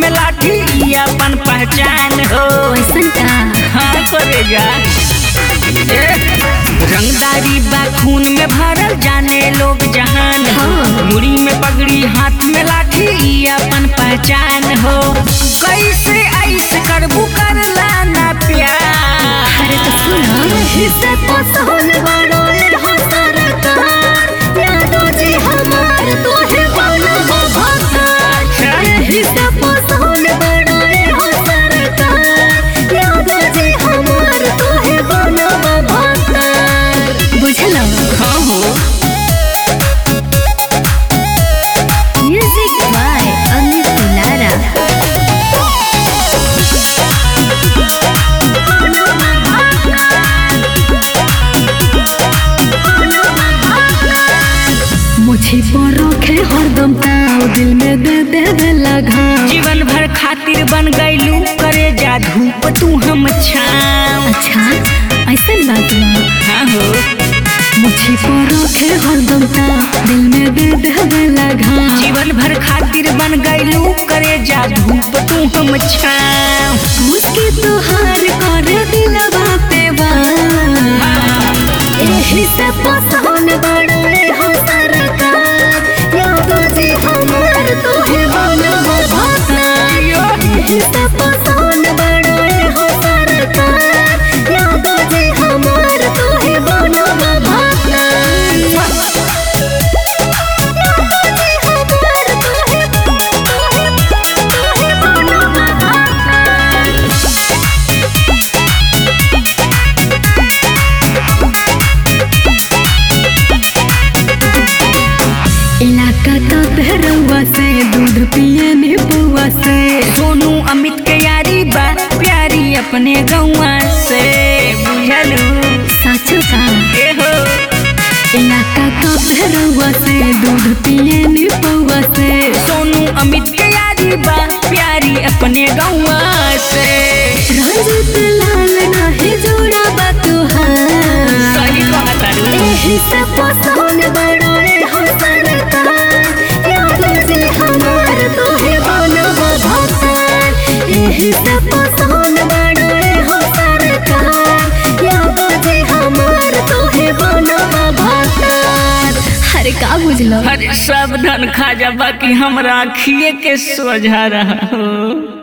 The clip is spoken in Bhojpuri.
में लाठी ई अपन पहचान हो वैसन का हाँ करेगा ए, रंगदारी बा खून में भरल जाने लोग जहान हो हाँ। मुड़ी में पगड़ी हाथ में लाठी ई अपन पहचान हो कैसे ऐसे करबू करला ना प्यार अरे तो सुनो हिस्से तो सोन बड़ो हो सरकार यादो जी हमार तो है बनबो भगवान हिस्से तो सोन बड़ो हो सरकार यादो जी हमार तो है बनबो भगवान बुझलो हाँ हो म्यूजिक बाय अमित दुलारा मुझे पर रखे हरदम ताव दिल में दे दे दे लगा जीवन भर खातिर बन गईलू करे जा धूप तू हम छाव अच्छा ऐसा बात बा हाँ हो मुझे पर रखे हरदम ताव दिल में दे दे दे लगा जीवन भर खातिर बन गईलू करे जा धूप तू हम छाव मुझके तो हार कर दिलवा पे बा एही से पसंद बड़े हो सरकार यादो जी हमार तो है बनबो भगवान एही से पसंद बड़े हो सरकार यादो जी हमार तो है बनबो भगवान यादो जी हमार तो है तो है तो है बनबो भगवान इलाका तो बहरवा से दूध पिए नीबुआ से सोनू अमित के यारी बा प्यारी अपने गौवा से बुझलू साचो का ए हो इलाका तो बहरवा से दूध पिए नीबुआ से सोनू अमित के यारी बा प्यारी अपने गौवा से रंजित लाल नाही जोड़ा बा तुहार सही बात है एही से पसंद बड़ोए हो सरकार यादो जी हमार तो है बनबो भगवान एही से पसंद बड़ोए हो सरकार यादो जी हमार तो है बनबो भगवान अरे का बुझलो हर सब धन खा जा बाकी हमरा आखिए के सोझा रहा हो